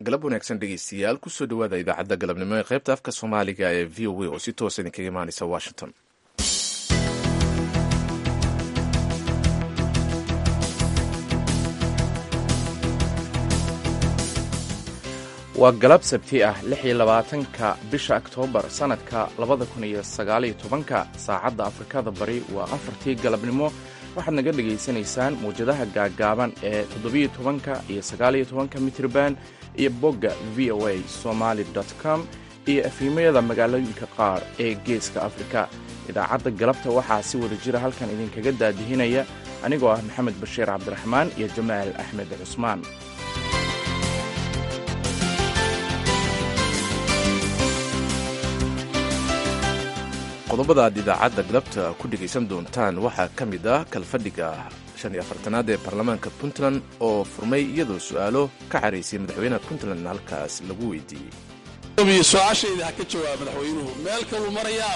galab wanaagsan dhegeystayaal kusoo dhawaada idaacadda galabnimo ee qaybta afka soomaaliga ee v o a oo si toosa idinkaga imaaneysa washington waa galab sabti ah lix iyo labaatanka bisha oktoobar sannadka labada kun iyo sagaaliyo tobanka saacadda afrikada bari waa afartii galabnimo waxaad naga dhegaysanaysaan mawjadaha gaaggaaban ee toddobiyo tobanka iyo sagaaliyo tobanka mitrban iyo bogga v o a somaali com iyo efhiimayada magaalooyinka qaar ee geeska afrika idaacadda galabta waxaa si wada jira halkan idinkaga daadihinaya anigoo ah maxamed bashiir cabdiraxmaan iyo jamaal axmed cusmaan qodobada aad idaacadda galabta ku dhegaysan doontaan waxaa ka mid ah kalfadhiga shan iyo afartanaad ee baarlamaanka puntland oo furmay iyadoo su'aalo ka xaraysay madaxweynaha puntland halkaas lagu weydiiyey su-aashayda ha ka jawaab madaxweynuhu meel kaluu marayaa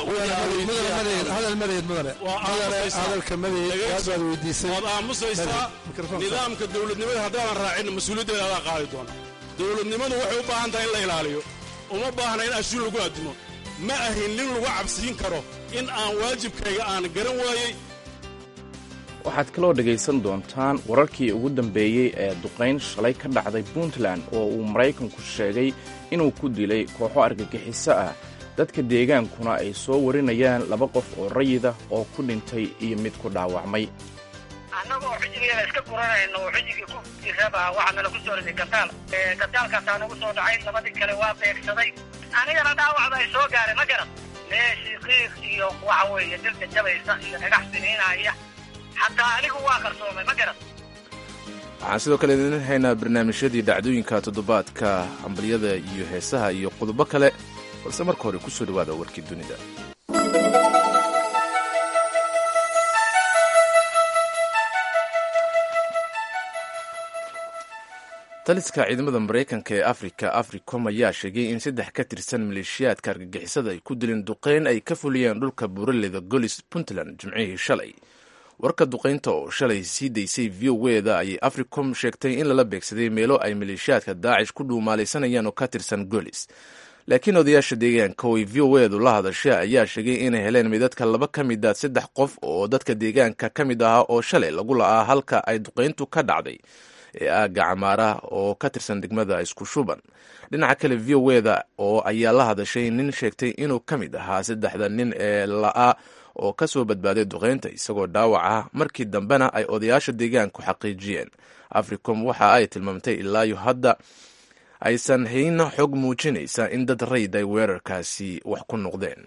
waad aamusaysaa nidaamka dowladnimada haddaadan raacin mas-uuliyaddeeda adaa qaadi doona dowladnimadu waxay u baahan tahay in la ilaaliyo uma baahna in ashuun lagu addimo ma ahin nin lagu cabsiin karo in aan waajibkayga aan garan waayey waxaad kaloo dhegaysan doontaan wararkii ugu dambeeyey ee duqayn shalay ka dhacday puntland oo uu maraykanku sheegay inuu ku dilay kooxo argagixiso ah dadka deegaankuna ay soo warinayaan laba qof oo rayida oo ku dhintay iyo mid ku dhaawacmay annagoo xujigeena iska guranayno oo xujigii ku jiraba waxaa nala ku soo riday gataal gataalkaasaa nagu soo dhacay labadii kale waa beegsaday anigana dhaawacda ay soo gaaray ma garan meeshii qiiq iyo waxa weeye dilka jabaysa iyo dhagax siniinaya xataa anigu waa qarsoomay ma garan waxaan sidoo kale idin haynaa barnaamijyadii dhacdooyinka toddobaadka hambalyada iyo heesaha iyo qodobo kale balse marka hore kusoo dhawaada warkii dunida taliska ciidamada maraykanka ee afrika africom ayaa sheegay in saddex ka tirsan maleeshiyaadka argagixisada ay ku dileen duqeyn ay ka fuliyeen dhulka buuraleyda golis puntland jimcihii shalay warka duqeynta oo shalay sii daysay v o eda ayay africom sheegtay in lala beegsaday meelo ay maleeshiyaadka daacish ku dhuumaalaysanayaan oo ka tirsan golis laakiin odayaasha deegaanka oo ay v o edu la hadasha ayaa sheegay inay heleen midadka laba ka mid a saddex qof oo dadka deegaanka ka mid ahaa oo shalay lagu la'aa halka ay duqeyntu ka dhacday ee aagga camaara oo ka tirsan degmada isku shuban dhinaca kale v o eda oo ayaa la hadashay nin sheegtay inuu ka mid ahaa saddexda nin ee la'aa oo ka soo badbaaday duqeynta isagoo dhaawac ah markii dambena ay odayaasha deegaanku xaqiijiyeen africom waxa ay tilmaamtay ilaayo hadda aysan hayna xog muujinaysa in dad rayd ay weerarkaasi wax ku noqdeen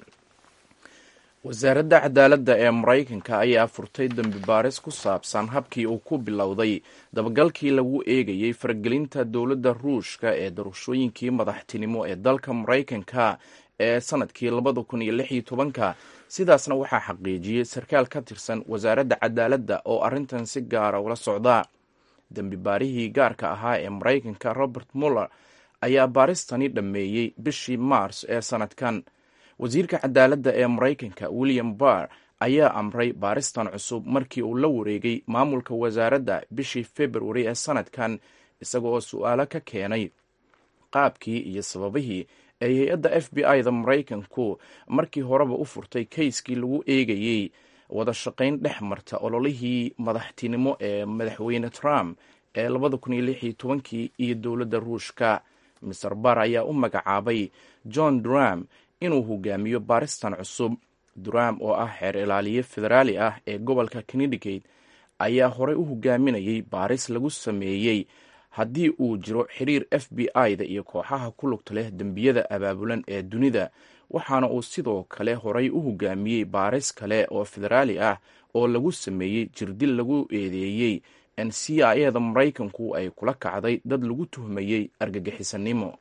wasaaradda cadaaladda ee maraykanka ayaa furtay dembi baaris ku saabsan habkii uu ku bilowday dabagalkii lagu eegayey faragelinta dowladda ruushka ee doorashooyinkii madaxtinimo ee dalka maraykanka ee sanadkii labada kun iyo lix iyo tobanka sidaasna waxaa xaqiijiyey sarkaal ka tirsan wasaaradda cadaaladda oo arrintan si gaara ula socda dembi baarihii gaarka ahaa ee maraykanka robert muller ayaa baaristani dhammeeyey bishii maars ee sanadkan wasiirka cadaaladda ee maraykanka william barr ayaa amray baaristan cusub markii uu la wareegay maamulka wasaaradda bishii februari ee sanadkan isaga oo su-aalo ka keenay qaabkii iyo sababihii ay hay-adda f b i da maraykanku markii horeba u furtay kayskii lagu eegayey wada shaqayn dhex marta ololihii madaxtinimo ee madaxweyne trump ee labada kun iyo lix iyo tobankii iyo dowladda ruushka maser bar ayaa u magacaabay john duram inuu hogaamiyo baaristan cusub duram oo ah xeer ilaaliye federaali ah ee gobolka connecticut ayaa horey u hogaaminayay baaris lagu sameeyey haddii uu jiro xiriir f b i da iyo kooxaha ku lugta leh dembiyada abaabulan ee dunida waxaana uu sidoo kale horay u hogaamiyey baaris kale oo federaali ah oo lagu sameeyey jirdil lagu eedeeyey n c i eda maraykanku ay kula kacday dad lagu tuhmayey argagixisanimo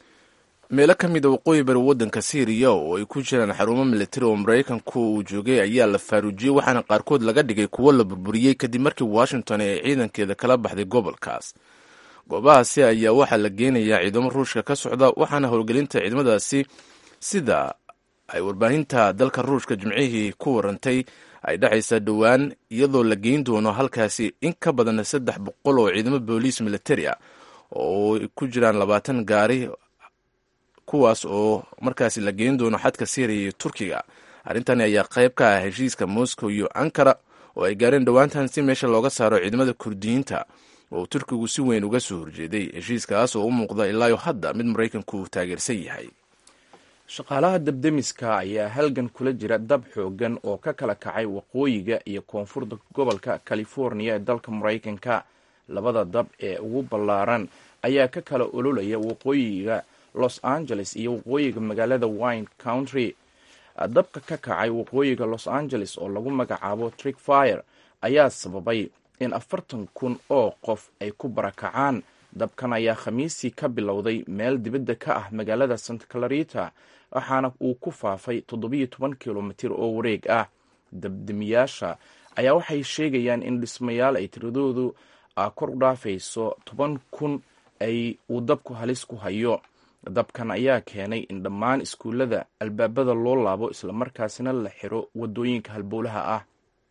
meelo ka mid a waqooyi bari waddanka syriya oo ay ku jiraan xarumo militari oo maraykanku uu joogay ayaa la faaruujiyey waxaana qaarkood laga dhigay kuwo la burburiyey kadib markii washington ay ciidankeeda kala baxday gobolkaas goobahaasi ayaa waxaa la geenayaa ciidamo ruushka ka socda waxaana howlgelinta ciidamadaasi sida ay warbaahinta dalka ruushka jimcihii ku warantay ay dhexaysa dhowaan iyadoo la geyn doono halkaasi in ka badan saddex boqol oo ciidamo booliis militari ah oo ku jiraan labaatan gaari kuwaas oo markaasi la geen doono xadka syriya iyo turkiga arrintani ayaa qayb ka ah heshiiska moscow iyo ankara oo ay gaareen dhowaantan si meesha looga saaro ciidamada kurdiyiinta oo turkigu si weyn uga soo horjeeday heshiiskaas oo u muuqda ilaayo hadda mid maraykanku taageersan yahay shaqaalaha debdemiska ayaa halgan kula jira dab xoogan oo ka kala kacay waqooyiga iyo koonfurta gobolka california ee dalka maraykanka labada dab ee ugu ballaaran ayaa ka kala ololaya waqooyiga los angeles iyo waqooyiga magaalada wine country dabka ka kacay waqooyiga los angeles oo lagu magacaabo trick fire ayaa sababay in afartan kun oo qof ay ku barakacaan dabkan ayaa khamiisii ka bilowday meel dibadda ka ah magaalada santa clarita waxaana uu ku faafay toddobiyo toban kilomitir oo wareeg ah dabdemiyaasha ayaa waxay sheegayaan in dhismayaal ay tiradoodu kor u dhaafayso toban kun ay uu dabku halis ku hayo dabkan ayaa keenay in dhammaan iskuullada albaabada loo laabo islamarkaasina la xiro waddooyinka halbowlaha ah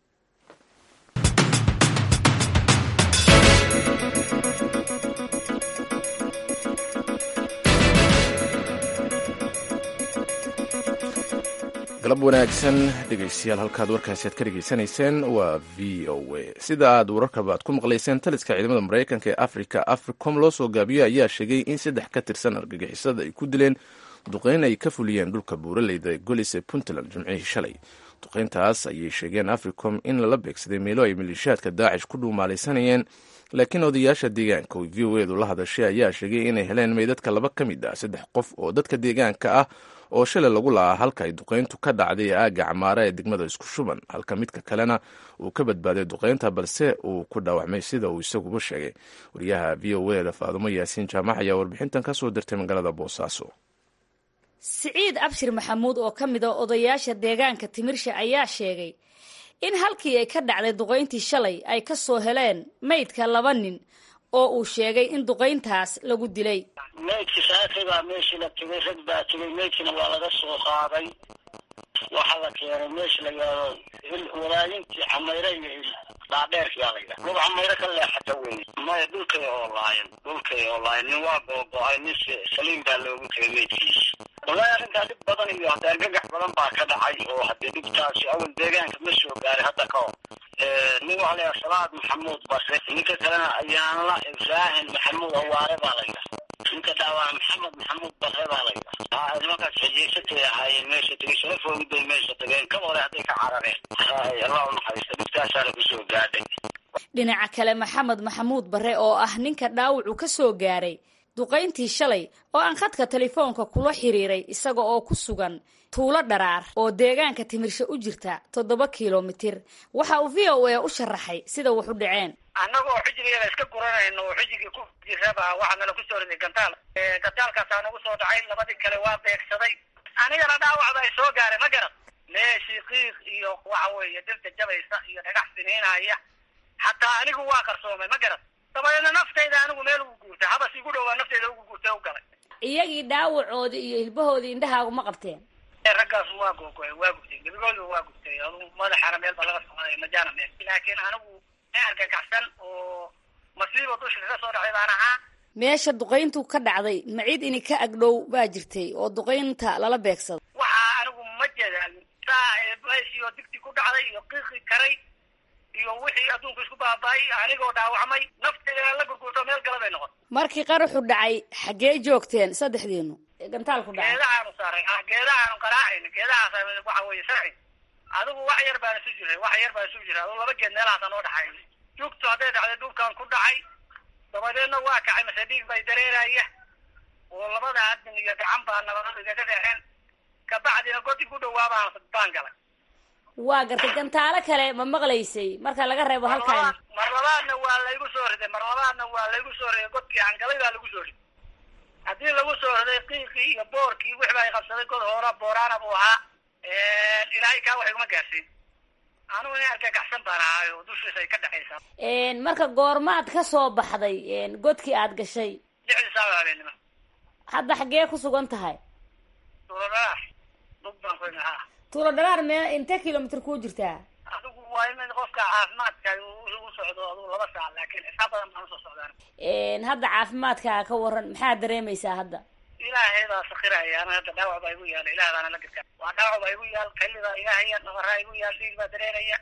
galab wanaagsan dhegeystayaal halkaad warkaasi aad ka dhegeysanayseen waa v o a sida aad wararkaba aad ku maqlayseen taliska ciidamada maraykanka ee africa africom loo soo gaabiyo ayaa sheegay in saddex ka tirsan argagixisada ay ku dileen duqeyn ay ka fuliyeen dhulka buuraleyda golis ee puntland jimcihii shalay duqeyntaas ayay sheegeen africom in lala beegsaday meelo ay maleeshiyaadka daacish ku dhuumaalaysanayeen laakiin odayaasha deegaanka oo v o edu la hadashay ayaa sheegay inay heleen meydadka laba ka mid ah saddex qof oo dadka deegaanka ah oo shalay lagu la'aa halka ay duqeyntu ka dhacday ee aagga camaara ee degmada isku shuban halka midka kalena uu ka badbaaday duqeynta balse uu ku dhaawacmay sida uu isaguba sheegay wariyaha v o eda faadumo yaasiin jaamac ayaa warbixintan ka soo dirtay magaalada boosaaso siciid abshir maxamuud oo ka mid a odayaasha deegaanka timirsha ayaa sheegay in halkii ay ka dhacday duqayntii shalay ay ka soo heleen maydka laba nin oo uu sheegay in duqayntaas lagu dilay maydki saakay baa meeshii la tegay rag baa tegay maydkina waa laga soo qaaday waxaa la keenay meesha la yidhaahdo walaayintii camayre iyo dhaadheerkiyaa la yidhaha lug camayre ka leexata wey maya dhulkay oo laayan dhulkay oo laayan nin waa googo-ay nin saliim baa loogu tegay maydkiisa wallaahi arrintaa dhib badan iyo hadda argagax badan baa ka dhacay oo haddee dhibtaasi awal deegaanka ma soo gaaray hadda ka hor nin waxaa la yidhaha salaad maxamuud base ninka kalena ayaanla ibraahin maxamuud awaare baa la yidhaha ninka dhaawaa maxamed maxamuud bare baa la yidhaha nimankaas xejeysatay ahaayeen meesha tegay sharafoodu bay meesha tageen ka hore hadday ka carareen hay allah u naxariista dhibtaasaana kusoo gaadhay dhinaca kale maxamed maxamuud bare oo ah ninka dhaawacu ka soo gaaray duqayntii shalay oo aan khadka telefoonka kula xiriiray isaga oo ku sugan tuulo dharaar oo deegaanka timirsho u jirta toddoba kilomitir waxa uu v o a u sharaxay sida wax u dhaceen annagoo xijigayada iska guranayno oo xijigii ku jiraba waxaa nala kusoo riday gantaal gantaalkaasaa nagu soo dhacay labadii kale waa beegsaday anigana dhaawacda ay soo gaaray ma garan meeshii qiiq iyo waxa weeye dirta jabaysa iyo dhagax siniinaya xataa anigu waa qarsoomay ma garan dabadeedna naftayda anigu meel ugu guurtay habas igu dhowaa naftayda ugu guurtay u galay iyagii dhaawacoodii iyo hilbahoodii indhahaagu ma qabteen raggaas waa googoy waa gubtay gebigooda waa gubtay adu madaxana meel ba laga socday majaana meel laakiin anigu argagaxsan oo masiibo dusha kaga soo dhacday baan ahaa meesha duqayntu ka dhacday macid ini ka agdhow baa jirtay oo duqaynta lala beegsado waxaa anigu ma jeedaalin saa meeshii oo digti ku dhacday iyo qiiqi karay iyo wixii adduunku isku baaba-ay anigoo dhaawacmay naftayda la gurgurto meel gala bay noqon markii qaraxu dhacay xaggee joogteen saddexdiinu gantaalku dhacay geedahaanu saaray ah geedahaanu qaraacayn geedahaas waxa weeye sharci adigu wax yar baan isu jiray wax yar baan isu jiray adigu laba geed meelahaasa noo dhaxay jugtu hadday dhacday dhulkan ku dhacay dabadeedna waa kacay mase dhiig bay dareeraya oo labada adin iyo gacan baa nabadadu igaga dhexeen kabacdina godi ku dhawaabaan baan galay waa gartay gantaalo kale ma maqlaysay marka laga reebo halkan mar labaadna waa laygu soo riday mar labaadna waa laygu soo riday godkii angalay baa lagu soo riday haddii lagu soo riday qiiqii iyo boorkii wixi baa qabsaday god hoora booraana buu ahaa ilaahay kaa wax iguma gaarsiin anugu nin argagaxsan baan ahaay oo dushiisa ay ka dhexaysaa marka goormaad ka soo baxday godkii aad gashay lixdii saaca habeenimo hadda xaggee ku sugan tahay tuuladhalaar dug baan ku imi haa tuulo dhalaar mee intee kilomitr kuu jirtaa adigu waa in qofka caafimaadka usoo socdo aduu laba saac laakiin xisaab badan baan usoo socdaan hadda caafimaadkaa ka waran maxaa dareemaysaa hadda ilaahay baa sakiraya ana hadda dhaawac baa igu yaala ilaah baana la gargaar waa dhaawac baa igu yaal kalida ilaahaya nabaraa igu yaal dhiig baa dareeraya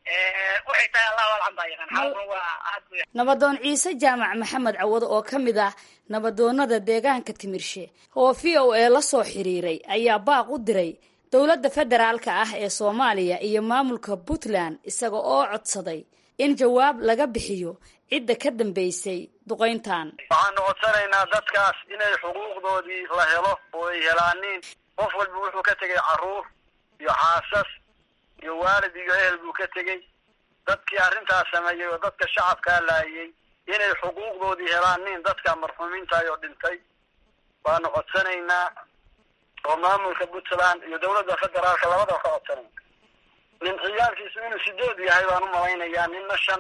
waxay tahay allahu alcan baa yaqaan xaalkuna waa aad bu nabadoon ciise jaamac maxamed cawado oo ka mid ah nabadoonada deegaanka timirshe oo v o a la soo xiriiray ayaa baaq u diray dowladda federaalka ah ee soomaaliya iyo maamulka puntland isaga oo codsaday in jawaab laga bixiyo cidda ka dambeysay duqayntan waxaanu codsanaynaa dadkaas inay xuquuqdoodii la helo oo ay helaaniin qof walba wuxuu ka tegay carruur iyo xaasas iyo waalid iyo ehel buu ka tegey dadkii arrintaas sameeyey oo dadka shacabkaa laayay inay xuquuqdoodii helaaniin dadka marxuumiintaay oo dhintay baanu codsanaynaa oo maamulka puntland iyo dawladda federaalka labadaba ka codsanayna nin ciyaalkiisu inuu sideed yahay baan u malaynayaa ninna shan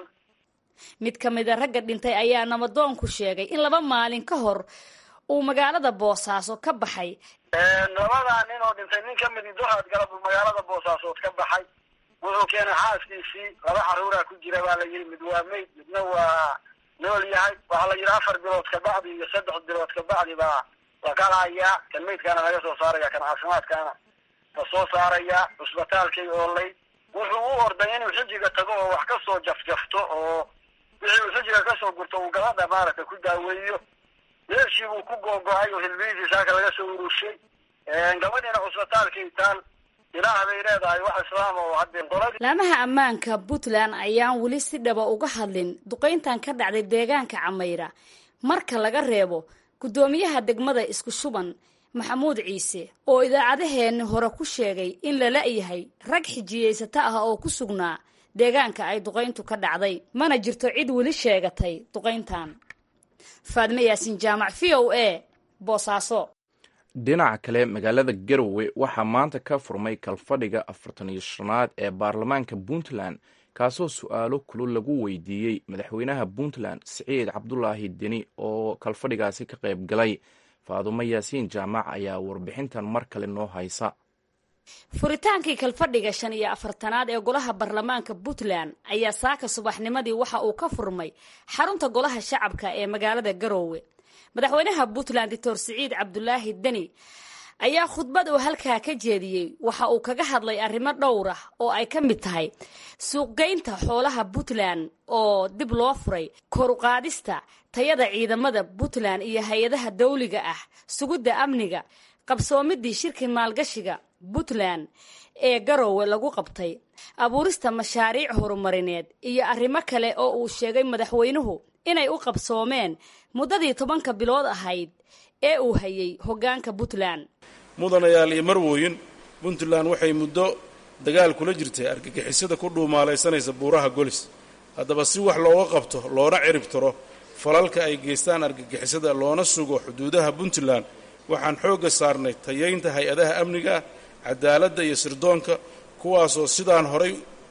mid ka mid a ragga dhintay ayaa nabadoonku sheegay in laba maalin ka hor uu magaalada boosaaso ka baxay labadaa nin oo dhintay nin ka midi doraad galab uu magaalada boosaasood ka baxay wuxuu keenay xaaskiisii laba carruuraa ku jira baa la yidhi mid waa mayd midna waa nool yahay waxaa la yidhi afar bilood kabacdi iyo saddex bilood kabacdi baa la kalahayaa kan maydkaana laga soo saaraya kan caafimaadkaana la soo saarayaa cusbitaalkay oolay wuxuu u orday inuu xijiga tago oo wax ka soo jafjafto oo wixii uu xijiga kasoo gurto uu gabadha maaragtay ku daaweeyo meeshii buu ku googo-ay oo hilbihiisii saaka laga soo urushay gabadhiina cusbitaalkay taal ilaah bay leedahay wax islaam oo haddee qoladii laamaha ammaanka puntland ayaan weli si dhaba uga hadlin duqayntan ka dhacday deegaanka camayra marka laga reebo guddoomiyaha degmada isku shuban maxamuud ciise oo idaacadaheenni hore ku sheegay in la la-yahay rag xijiyeysato ah oo ku sugnaa deegaanka ay duqayntu ka dhacday mana jirto cid weli sheegatay duqayntan faadme yaasin jaamac v o a boosaaso dhinaca kale magaalada garowe waxaa maanta ka furmay kalfadhiga afartan iyo shanaad ee baarlamaanka puntland kaasoo su-aalo kulul lagu weydiiyey madaxweynaha puntland siciid cabdulaahi deni oo kalfadhigaasi ka qayb galay faadumo yaasiin jaamac ayaa warbixintan mar kale noo haysa furitaankii kalfadhiga shan iyo afartanaad ee golaha baarlamaanka puntland ayaa saaka subaxnimadii waxa uu ka furmay xarunta golaha shacabka ee magaalada garoowe madaxweynaha puntland doctor siciid cabdulaahi deni ayaa khudbad uu halkaa ka jeediyey waxa uu kaga hadlay arrimo dhowr ah oo ay ka mid tahay suuqgeynta xoolaha puntland oo dib loo furay koruqaadista tayada ciidamada puntland iyo hay-adaha dawliga ah sugidda amniga qabsoomidii shirki maalgashiga puntland ee garoowe lagu qabtay abuurista mashaariic horumarineed iyo arrimo kale oo uu sheegay madaxweynuhu inay u qabsoomeen muddadii tobanka bilood ahayd ee uu hayay hoggaanka puntland mudanayaal iyo marwooyin puntland waxay muddo dagaal kula jirtay argagixisada ku dhuumaalaysanaysa buuraha golis haddaba si wax looga qabto loona cirib tiro falalka ay geystaan argagixisada loona sugo xuduudaha puntland waxaan xoogga saarnay tayaynta hay-adaha amniga cadaaladda iyo sirdoonka kuwaasoo sidaan horay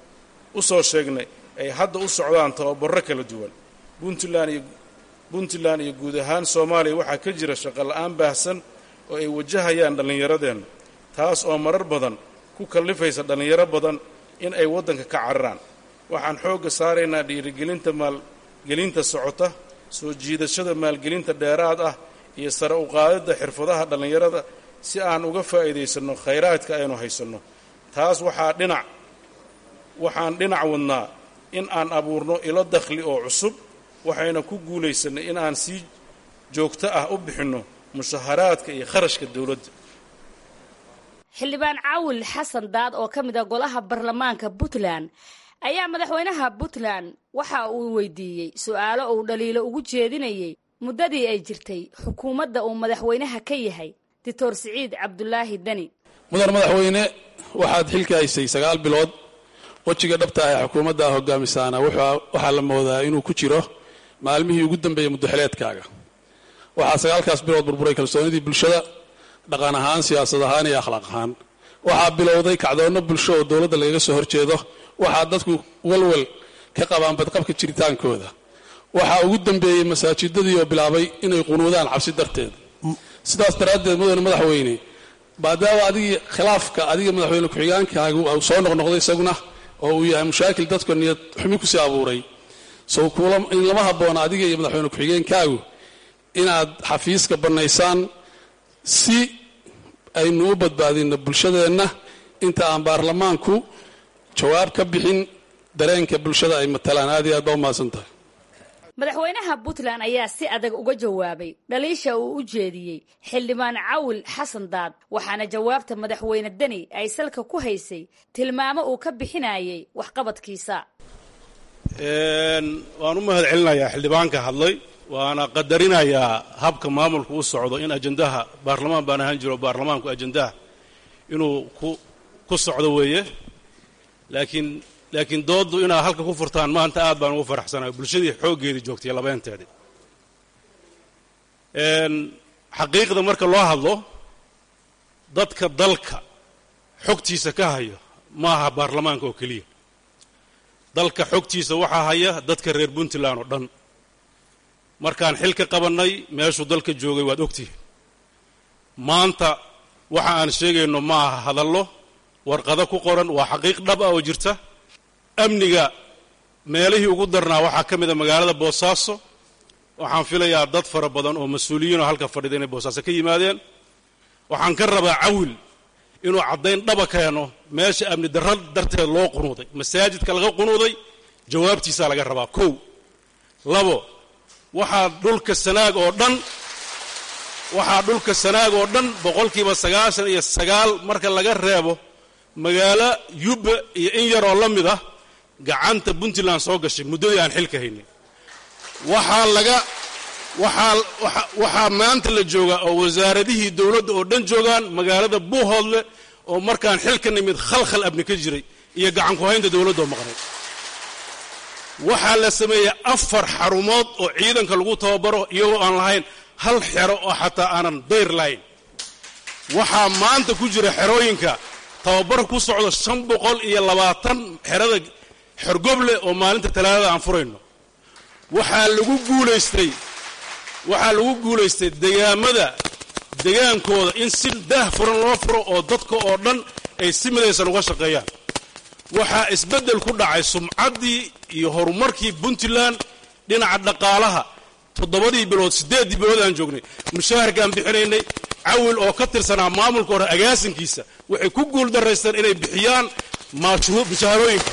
u soo sheegnay ay hadda u socdaan tababarro kala duwan puntland iyo puntland iyo guud ahaan soomaaliya waxaa ka jira shaqola'aan baahsan oo ay wajahayaan dhallinyaradeenna taas oo marar badan ku kallifaysa dhallinyaro badan in ay waddanka ka cararaan waxaan xoogga saaraynaa dhiirigelinta maalgelinta socota soo jiidashada maalgelinta dheeraad ah iyo sare u qaadidda xirfadaha dhallinyarada si aan uga faa'iidaysanno khayraadka aynu haysanno taas waxaa dhinac waxaan dhinac wadnaa in aan abuurno ilo dakhli oo cusub waxayna ku guulaysannay in aan si joogto ah u bixinno mushaharaadka iyo kharashka dowladda xildhibaan caawil xasan daad oo ka mid a golaha baarlamaanka puntland ayaa madaxweynaha puntland waxa uu weydiiyey su-aalo uu dhaliilo ugu jeedinayey muddadii ay jirtay xukuumadda uu madaxweynaha ka yahay doctor siciid cabdulaahi deni mudan madaxweyne waxaad xilka haysay sagaal bilood wejiga dhabta ah ee xukuumadda hogaamisaana waxaa la moodaa inuu ku jiro maalmihii ugu dambeeyey muddaxileedkaaga waxaa sagaalkaas bilood burburay kalsoonidii bulshada dhaqan ahaan siyaasad ahaan iyo akhlaaq ahaan waxaa bilowday kacdoonno bulsho oo dowladda lagaga soo horjeedo waxaa dadku walwal ka qabaan badqabka jiritaankooda waxaa ugu dambeeyey masaajidadii oo bilaabay inay qunuudaan cabsi darteed sidaas daraaddeed mudane madaxweyne maadaama adigii khilaafka adiga madaxweyne ku-xigaankaagu soo noqnoqday isaguna oo uu yahay mushaakil dadka niyad xumi kusii abuuray sow lama habboona adiga iyo madaxweyne ku-xigeenkaagu inaad xafiiska bannaysaan si aynu u badbaadinno bulshadeenna inta aan baarlamaanku jawaab ka bixin dareenka bulshada ay matalaan aad iyo aad baa u mahadsan tahay madaxweynaha puntland ayaa si adag uga jawaabay dhaliisha uu u jeediyey xildhibaan cawil xasan daad waxaana jawaabta madaxweyne deni ay salka ku haysay tilmaamo uu ka bixinayay waxqabadkiisa waan u mahad celinayaa xildhibaanka hadlay waana qadarinayaa habka maamulku u socdo in ajandaha baarlamaan baan ahaan jiro baarlamaanku ajandaha inuu ku ku socdo weeye laakiin laakiin dooddu inaad halka ku furtaan maanta aad baan ugu faraxsanahay bulshadii xooggeedii joogtay labeenteedii xaqiiqda marka loo hadlo dadka dalka xogtiisa ka hayo ma aha baarlamaanka oo keliya dalka xogtiisa waxaa haya dadka reer puntland oo dhan markaan xil ka qabannay meeshuu dalka joogay waad ogtihiin maanta waxa aan sheegayno ma aha hadallo warqado ku qoran waa xaqiiq dhab ah oo jirta amniga meelihii ugu darnaa waxaa ka mid a magaalada boosaaso waxaan filayaa dad fara badan oo mas-uuliyiinoo halka fadhida inay boosaaso ka yimaadeen waxaan ka rabaa cawil inuu caddayn dhaba keeno meesha amni darra darteed loo qunuuday masaajidka laga qunuuday jawaabtiisaa laga rabaa kow labo waxaa dhulka sanaag oo dhan waxaa dhulka sanaag oo dhan boqolkiiba sagaashan iyo sagaal marka laga reebo magaalo yubba iyo in yaroo la mid ah gacanta puntland soo gashay muddadii aan xilka haynin waxaa laga waxaa waxaa maanta la joogaa oo wasaaradihii dowladda oo dhan joogaan magaalada buuhoodle oo markaan xilka nimid khalkhal abni ka jiray iyo gacan ku-haynta dowladda oo maqnay waxaa la sameeyey afar xarumood oo ciidanka lagu tababaro iyagoo aan lahayn hal xero oo xataa aanan dayr lahayn waxaa maanta ku jira xerooyinka tababar ku socdo shan boqol iyo labaatan xerada xorgoble oo maalinta talaadada aan furayno waxaa lagu guulaystay waxaa lagu guulaystay degaamada degaankooda in si daah furan loo furo oo dadka oo dhan ay si midaysan uga shaqeeyaan waxaa isbeddel ku dhacay sumcaddii iyo horumarkii puntland dhinaca dhaqaalaha toddobadii bilood siddeeddii bilood aan joognay mushaharkaan bixinaynay cawil oo ka tirsanaa maamulka hore agaasinkiisa waxay ku guul daraysteen inay bixiyaan mushaharooyinka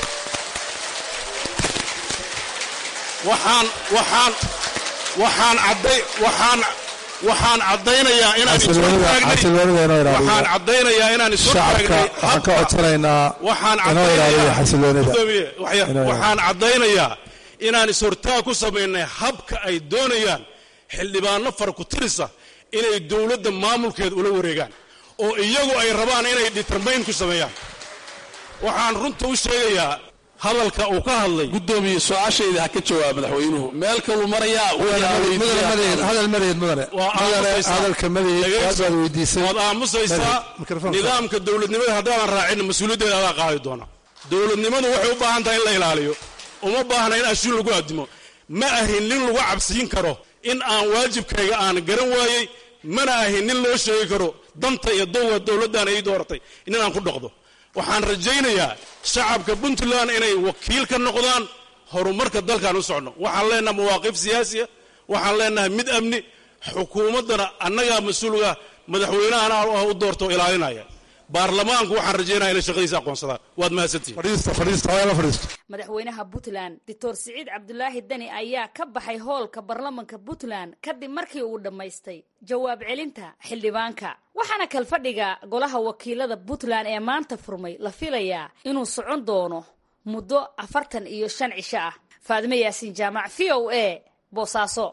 waxaan waxaan waxaan cadday waxaan waxaan caddaynayaa inaan waxaan caddaynayaa inaan isu taagnay waxaan ka codsanaynaa waxaan inoo ilaaliya xasiloonida waxaan caddaynayaa inaan is-hortaag ku samaynay habka ay doonayaan xildhibaano farakutirisa inay dowladda maamulkeeda ula wareegaan oo iyagu ay rabaan inay determayn ku sameeyaan waxaan runta u sheegayaa hadalka uu ka hadlay guddoomiye su-aashayda ha ka jawaab madaxweynuhu meel kaluu marayaa hadal madeed mudane hadalka madeed waabaad weydiisay waad aamusaysaa nidaamka dowladnimada haddaadan raacin mas-uuliyaddeeda adaa qaadi doona dowladnimadu waxay u baahan tahay in la ilaaliyo uma baahna in ashuun lagu addimo ma ahin nin lagu cabsiin karo in aan waajibkayga aan garan waayey mana ahin nin loo sheegi karo danta iyo dowga dowladdan ay dooratay in aan ku dhaqdo waxaan rajaynayaa shacabka puntland inay wakiil ka noqdaan horumarka dalkaan u socno waxaan leenaha mawaaqif siyaasiya waxaan leenahay mid amni xukuumaddana annagaa mas-uulga madaxweynahana ah u doorto ilaalinaya baarlamaanku waxaan rajaynaya inay shaqadiisa aqoonsadaan waad mahadsantihiin madaxweynaha puntland doctor siciid cabdulaahi deni ayaa ka baxay hoolka baarlamanka puntland kadib markii uu dhammaystay jawaab celinta xildhibaanka waxaana kalfadhiga golaha wakiilada puntland ee maanta furmay la filayaa inuu socon doono muddo afartan iyo shan cisho ah faadime yaasiin jaamac v o a boosaaso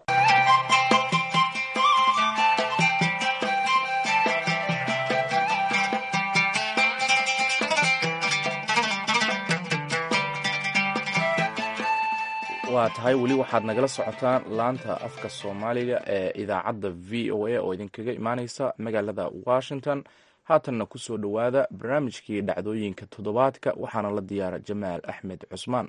waa tahay weli waxaad nagala socotaan laanta afka soomaaliga ee idaacadda v o a oo idinkaga imaaneysa magaalada washington haatanna kusoo dhowaada barnaamijkii dhacdooyinka toddobaadka waxaana la diyaara jamaal axmed cusmaan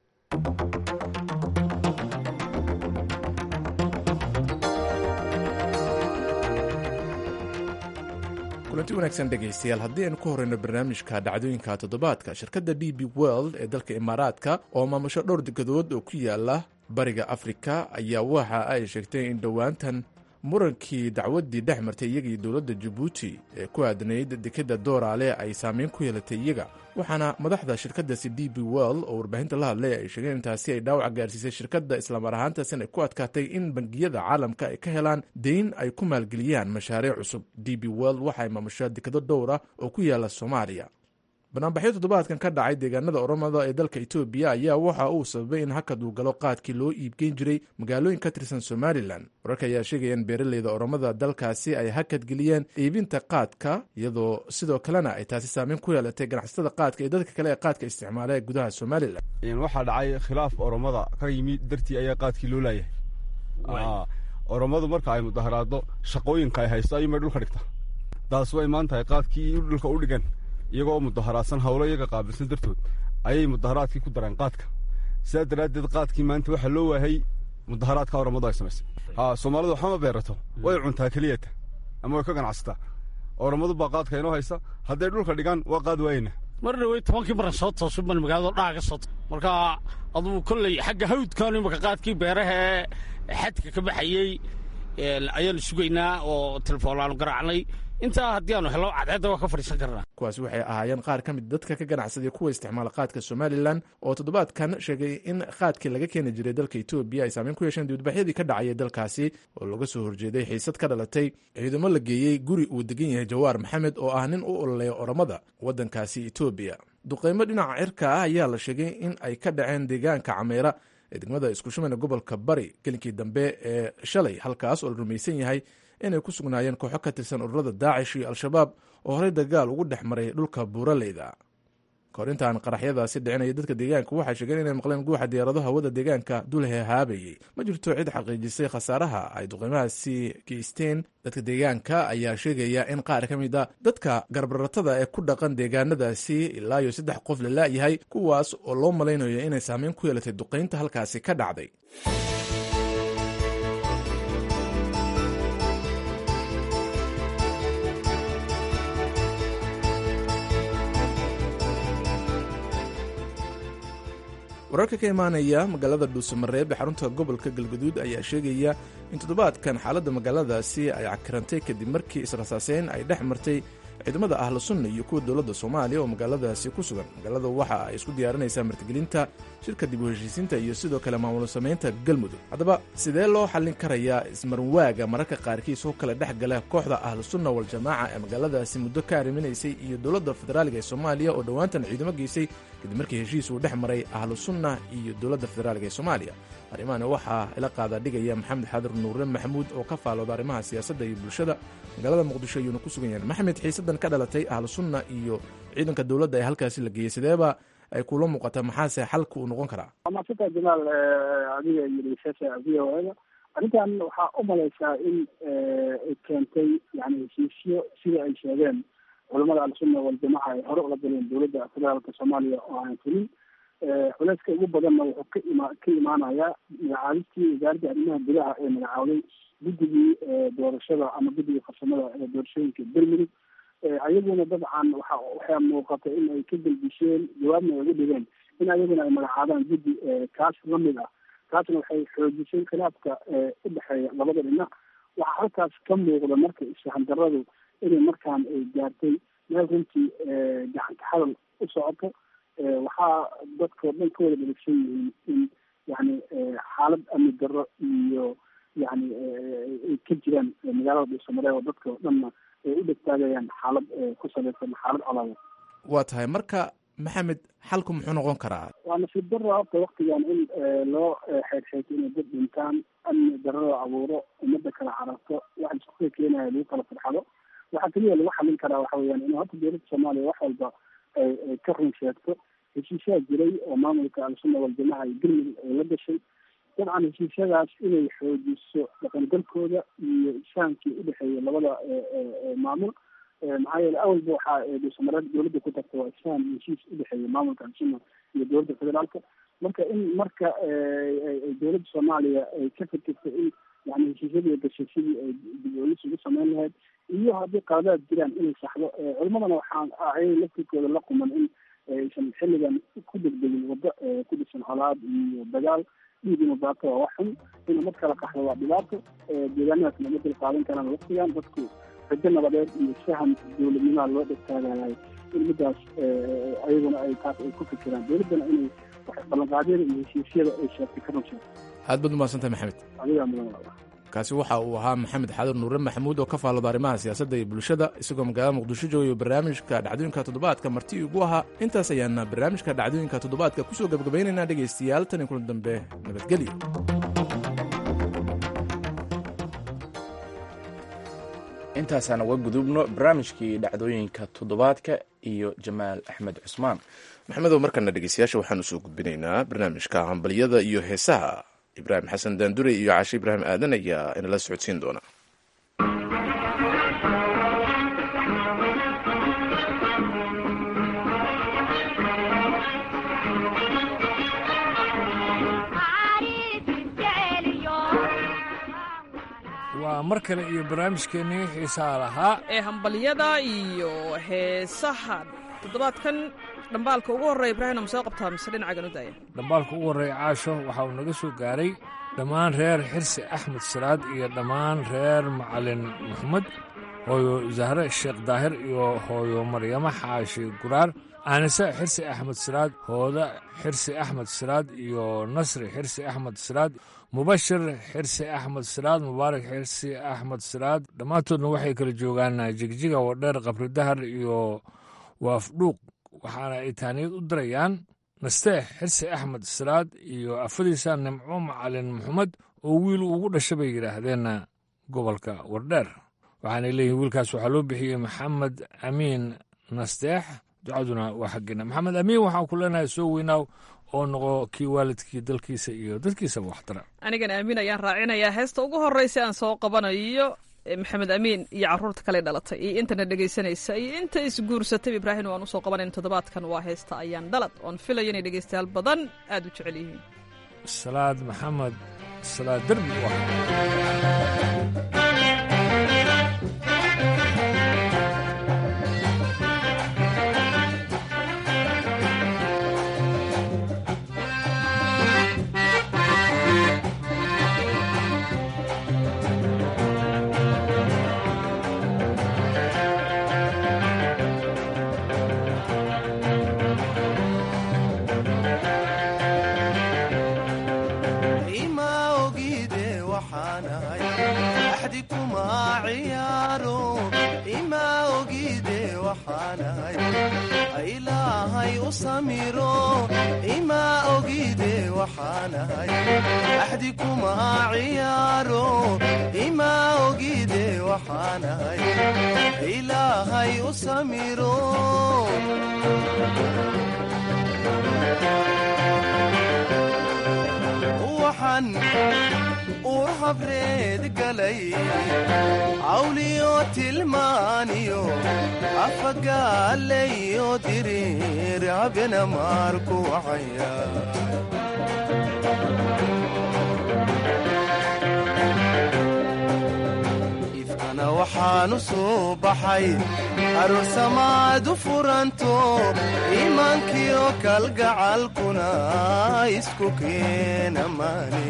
kulanti wanaagsan dhegaystayaal haddii aynu ku horeyno barnaamijka dhacdooyinka toddobaadka shirkadda d b world ee dalka imaaraadka oo maamusho dhowr degadood oo ku yaala bariga afrika ayaa waxa ay sheegtay in dhowaantan murankii dacwaddii dhex martay iyaga iyo dowladda jabuuti ee ku aadnayd dekadda dooraale ay saameyn ku yeelatay iyaga waxaana madaxda shirkaddaasi d b well oo warbaahinta la hadlay ay sheegeen intaasi ay dhaawac gaarsiisay shirkadda islaamar ahaantaasina ay ku adkaatay in bangiyada caalamka ay ka helaan deyn ay ku maalgeliyaan mashaariic cusub d b well waxay maamushaa dekado dhowra oo ku yaala soomaaliya banaanbaxyo toddobaadkan ka dhacay deegaanada oromada ee dalka etoobiya ayaa waxa uu sababay in hakad uu galo qaadkii loo iibgeyn jiray magaalooyin ka tirsan somalilan wararka ayaa sheegaya in beeraleyda oromada dalkaasi ay hakad geliyeen iibinta qaadka iyadoo sidoo kalena ay taasi saameyn ku yeelatay ganacsatada qaadka iyo dadka kale ee qaadka isticmaala ee gudaha somalilan waxaa dhacay khilaaf oromada ka yimi dartii ayaa qaadkii loo laayahay oromadu marka ay mudaharaado shaqooyinka ay haysto ayuunbay dhulka dhigta taas way imaan tahay qaadkii dhulka u dhigan iyagoo mudaharaadsan howlo iyaga qaabilsan dartood ayay mudaharaadkii ku dareen qaadka sidaa daraaddeed qaadkii maanta waxaa loo waayay mudaharaadka oromadu ay samaysay ha soomaalidu waxama beerato way cuntaa keliyata ama way ka ganacsataa oromadu baa qaadka inoo haysa hadday dhulka dhigaan waa qaad waayeyna mar dhawey tobankii maran soo toosu ban magaalada dhaga soo marka aduu kolley xagga hawdkan imaka qaadkii beeraha ee xadka ka baxayey ayaanu sugaynaa oo telefoonlaanu garaacnay intaa haddii aanu hello cadceedda waa ka fadhiisan karnaa kuwaasi waxay ahaayeen qaar ka mid dadka ka ganacsaday kuwa isticmaala qaadka somalilan oo toddobaadkan sheegay in qaadkii laga keeni jiray dalka etoobiya ay saameyn ku yeesheen dibadbaxyadii ka dhacayay dalkaasi oo laga soo horjeeday xiisad ka dhalatay ciidamo la geeyey guri uu degan yahay jawaar maxamed oo ah nin u ololeeya oromada waddankaasi etoobiya duqeymo dhinaca cirka ah ayaa la sheegay in ay ka dhaceen deegaanka cameera ee degmada iskushumayna gobolka bari gelinkii dambe ee shalay halkaas oo la rumaysan yahay inay ku sugnaayeen kooxo ka tirsan ururada daacish iyo al-shabaab oo horey dagaal ugu dhex maray dhulka buuraleyda kahor intaan qaraxyadaasi dhicinaya dadka deegaanka waxay sheegeen inay maqleen guuxa diyaarado hawada deegaanka dulhehaabayey ma jirto cid xaqiijisay khasaaraha ay duqeymahaasi geysteen dadka deegaanka ayaa sheegaya in qaar ka mid a dadka garbaratada ee ku dhaqan deegaanadaasi ilaa iyo saddex qof la la'yahay kuwaas oo loo malaynayo inay saameyn ku yeelatay duqeynta halkaasi ka dhacday wararka ka imaanaya magaalada dhuusamareeb ee xarunta gobolka galgaduud ayaa sheegaya in toddobaadkan xaaladda magaaladaasi ay cakirantay kadib markii israsaaseyn ay dhex martay ciidamada ahlu sunna iyo kuwa dowladda soomaaliya oo magaaladaasi ku sugan magaalada waxa ay isku diyaarinaysaa martigelinta shirka dib u heshiisiinta iyo sidoo kale maamul samaynta galmudug haddaba sidee loo xallin karayaa ismarwaaga mararka qaarkiis oo kale dhex gala kooxda ahlu sunna waljamaaca ee magaaladaasi muddo ka arriminaysay iyo dowladda federaaliga ee soomaaliya oo dhowaantan ciidamo geysay kadib markii heshiis uu dhex maray ahlu sunna iyo dowladda federaaliga ee soomaaliya arrimahan waxaa ila qaada dhigaya maxamed xadir nuure maxamuud oo ka faalooda arrimaha siyaasadda iyo bulshada magaalada muqdisho ayuuna ku sugan yahay maxamed xiisadan ka dhalatay ahlu sunna iyo ciidanka dowladda ee halkaasi la geeyey sideeba ay kula muuqataa maxaase xalka uu noqon karaa maasanta jamaal adiga iyo dhegeystayaasha v o a da arrintan waxaa u malaysaa in ay keentay yani heshiisyo sida ay sheegeen culamada al-sunna waljamaca ay hore ula galeen dowladda federaalka soomaaliya oo aan fulin culeyska ugu badanna wuxuu ka ima ka imaanayaa magacaabistii wasaaradda arrimaha gudaha ee magacaawday guddigii doorashada ama guddigii farsamada ee doorashooyinka bermudug ayaguna dabcan waxa waxaa muuqata in ay ka gelbisheen jawaabna ay ugu dhigeen in ayaguna ay magacaabaan guddi kaas lamid ah taasna waxay xoojisay khilaafka u dhexeeya labada dhinac waxaa halkaas ka muuqda marka isfahandaradu inay markaan ay gaartay meel runtii gacanta hadal u socoto waxaa dadkao dhan ka wada dheregsan yihiin in yani xaalad amni darro iyo yani ay ka jiraan magaalada dhuusamareeb oo dadka o dhanna ay u dhegtaagayaan xaalad ku salaysan xaalad colaada waa tahay marka maxamed xalku muxuu noqon karaa waa nasiib darra horta waktigan in loo xeegsheegto inay dad dhintaan amni darrada abuuro ummadda kala cararto waxa isku keenaya lagu kala farxado waxaa keliya lagu xalin karaa waxa weyaan in horta dowladda soomaaliya wax walba ay ka run sheegto heshiisyaa jiray oo maamulka al-sunna waljamaca iyo galmudug ay la gashay dabcan heshiisyadaas inay xoojiso dhaqangalkooda iyo isfahamkii udhexeeya labada maamul maxaa yeele awalba waxaa dhuusamareed dowladda ku tagta waa isfaham heshiis udhexeeya maamulka al-sunna iyo dowladda federaalka marka in marka dowladda soomaaliya ay ka fikirto in yani heshiisyadii gashay sidii ay dib-oolis ugu sameyn lahayd iyo haddii qaladaad jiraan inay saxdo culimadana waxaan ayay laftirkooda la quman in aysan xilligan ku degdegin waddo ku dhisan colaad iyo dagaal dhiig inuu daato waa wax xun inuu mad kala qaxdo waa dhibaato deegaanadaas lama dul qaadan karaan waqtigan dadku rajo nabadeed iyo faham dowladnimaha loo dhegtaagayahay in midaas ayaguna ay taas ay ku fikiraan dowladdana inay ballanqaadyada iyo heshiisyada ay sheegtay ka runsha aad baad umahadsantahay maxamed adigaa mudan kaasi waxa uu ahaa maxamed xadan nuure maxamuud oo ka faallada arrimaha siyaasadda iyo bulshada isagoo magaalada muqdisho joogayo barnaamijka dhacdooyinka toddobaadka marti igu ahaa intaas ayaana barnaamijka dhacdooyinka toddobaadka kusoo gabagabaynaynaa dhegaystayaal tan iyo kulan dambe nabadgelyo intaasaan uga gudubno barnaamijkii dhacdooyinka toddobaadka iyo jamaal axmed cusmaan maxamedow markana dhegeystayaasha waxaanu soo gudbinaynaa barnaamijka hambalyada iyo heesaha ibraahim xasan daandure iyo cashe ibraahim aadan ayaa inala socodsiin doona waa mar kale iyo barnaamijkeennii xiisaha lahaa ee hambalyada iyo heesaha toddobaadkan dhambaalka ugu horreeya ibraahim soo qabtaa mise dhinacagan u daaya dhambaalka ugu horreeya caasho waxa uu naga soo gaaray dhammaan reer xirsi axmed salaad iyo dhammaan reer macalin maxamed hooyo zahre sheekh daahir iyo hooyo maryamo xaashi guraar aanise xirsi axmed salaad hooda xirsi axmed salaad iyo nasri xirsi axmed salaad mubashir xirsi axmed salaad mubaarak xirsi axmed salaad dhammaantoodna waxay kala joogaan jigjiga wadheer qabridahar iyo waafdhuuq waxaana ay taaniyad u dirayaan nasteex xirsi axmed salaad iyo afadiisa nimco macalin maxamed oo wiil ugu dhasha bay yidhaahdeen gobolka wardheer waxaanay leeyihin wiilkaas waxaa loo bixiyey maxamed amiin nasteex ducaduna waa xaggeena maxamed amiin waxaan ku leenahay soo weynaaw oo noqo kii waalidkii dalkiisa iyo dadkiisaba waxtara anigana amiin ayaan raacinayaa heesta ugu horreysa aan soo qabanayo maxamed amiin iyo caruurta kale dhalatay iyo intana dhegaysanaysa iyo inta isguursatay ibraahim waan usoo qabanayna toddobaadkan waa heesta ayaan dhalad oon filayo inay dhegaystayaal badan aad u jecel yihiin salaad maxamed salaad derbi u uur habreed galay cawliyo tilmaaniyo afagaalayo diriir habena maarku wacaya ifkana waxaanu soo baxay aroosamaadu furanto iimaankiyo kalgacalkuna isku keena maani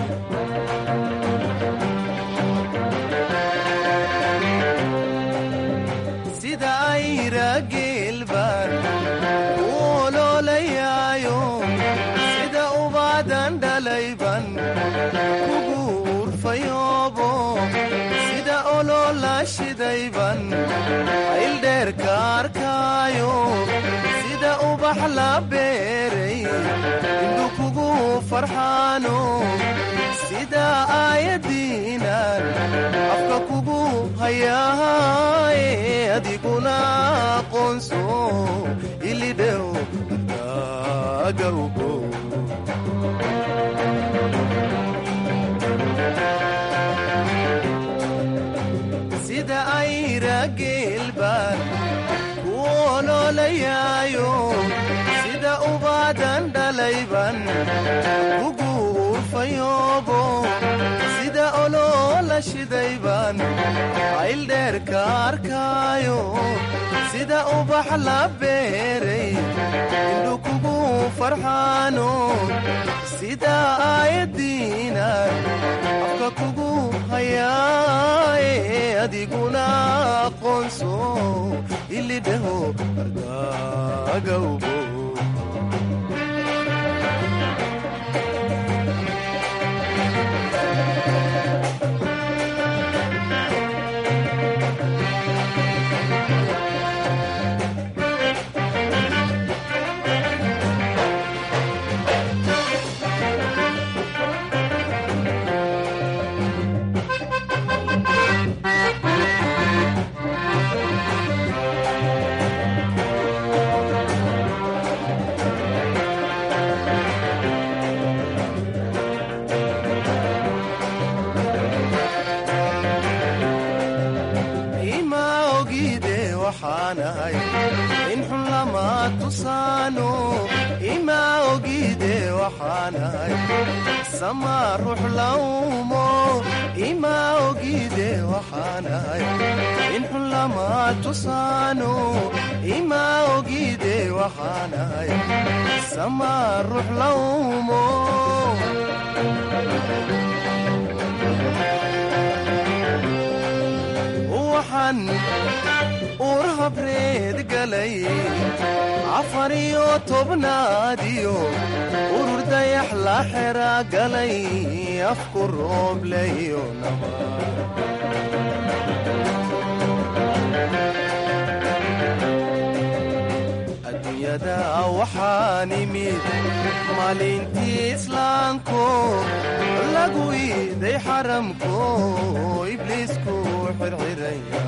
sida ayra geelbaan u oloolayaayo sida ubaadan dhalayban kugu urfayoobo sida oloola shidayban ayldheerka arkaayo sida ubax la beeray indhu kugu farxaano sida aayadiinan afka kugu hayaaye adiguna aqoonso ilidhew agawgo sida ayra geelbaan ku oloolayaayo sida ubaadan dhalayban kugu urfayoobo sida oloola shiday baan ayldheer ka arkaayo sida ubax la beeray indhu kugu farxaano sida aayadiinan afka kugu hayaaye adiguna aqoonso ilidhaho argaagawbo ima ogide waxaanahay in xun lama tusaano ima ogide waxaanahay sama ruux lawmo ima ogide waxaanahay in xun lama tusaano ima ogide waxaanahay sama ruux lawmo waxaan uur habreed galay afar iyo tobnaadiyo urur dayax la xera galay afku roobleyo adduunyada waxaan imid maalintii islaanko lagu iiday xaramko ibliisku xirxiraya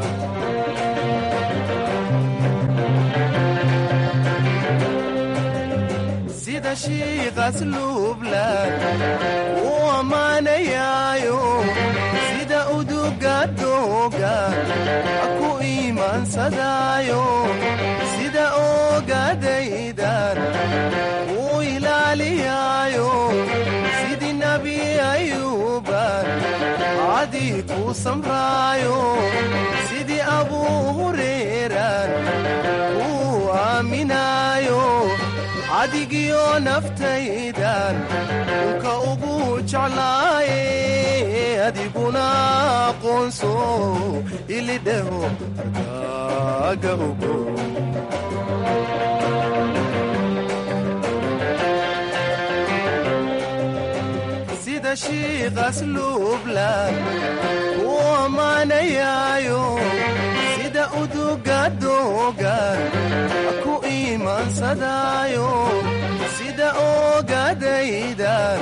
sida shiiqas luublan uu ammaanayaayo sida uduga doogan ku iimaansadaayo sida oogadaydan uu ilaaliyaayo sidii nebi ayuuban cadii ku samraayo sidii abuu hureeran uu aaminaayo cadigiyo naftaydan unka ugu jeclaaye adiguna aqoonso ilidhaho argaaga ogo sida shiiqas luublan uu ammaanayaayo sida uduga doogan ku iimaansadaayo sida oogadaydan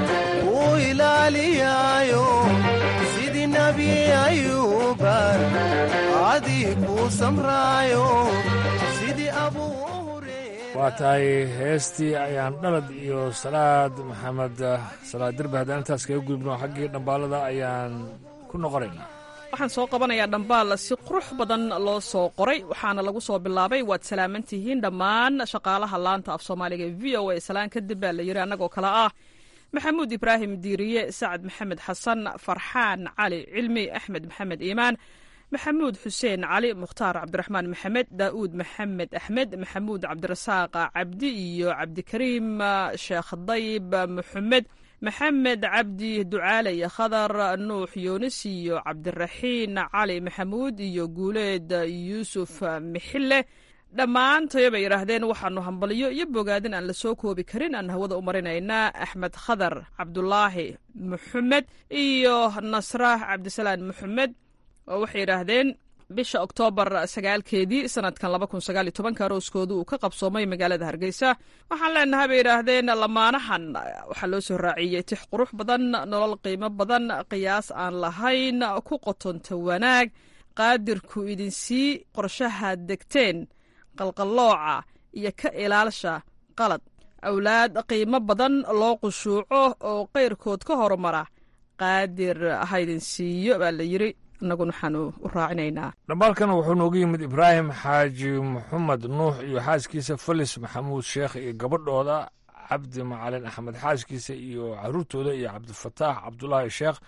uu ilaaliyaayo sidii nebi ayuuban cadii ku samraayo sidii abuu waa tahay heestii ayaan dhalad iyo salaad maxamed salaad derbe haddaan intaas kaga gudubno xaggii dhambaalada ayaan ku noqonaynaa waxaan soo qabanayaa dhambaal si qurux badan loo soo qoray waxaana lagu soo bilaabay waad salaaman tihiin dhammaan shaqaalaha laanta af soomaaliga e v o a salaan kadib baa la yidhi annagoo kale ah maxamuud ibraahim diiriye sacad maxamed xasan farxaan cali cilmi axmed maxamed iimaan maxamuud xuseen cali mukhtaar cabdiraxmaan maxamed daa'uud maxamed axmed maxamuud cabdirasaaq cabdi iyo cabdikariim sheekh dayib maxamed maxamed cabdi ducaale iyo khadar nuux yuunis iyo cabdiraxiin cali maxamuud iyo guuleed yuusuf mixille dhammaantayo bay yidhaahdeen waxaanu hambalyo iyo bogaadin aan la soo koobi karin aan hawada u marinaynaa axmed khadar cabdulaahi maxamed iyo nasra cabdisalaan maxamed oo waxay yidhaahdeen bisha oktoobar sagaalkeedii sanadkan laba kun sagaal iyo tobanka arooskooda uu ka qabsoomay magaalada hargeysa waxaan leenahay bay yidhaahdeen lamaanahan waxaa loo soo raaciyey tix qurux badan nolol qiimo badan qiyaas aan lahayn ku qotonta wanaag qaadirku idinsii qorshaha degteen qalqallooca iyo ka ilaalsha qalad awlaad qiimo badan loo qushuuco oo qayrkood ka horumara qaadir haydin siiyo baa la yidri innaguna waxaanu u raacinaynaa dhambaalkana wuxuu noogu yimid ibraahim xaaji maxamed nuux iyo xaaskiisa felis maxamuud sheekh iyo gabadhooda cabdi macalin axmed xaaskiisa iyo caruurtooda iyo cabdifataax cabdulaahi sheekh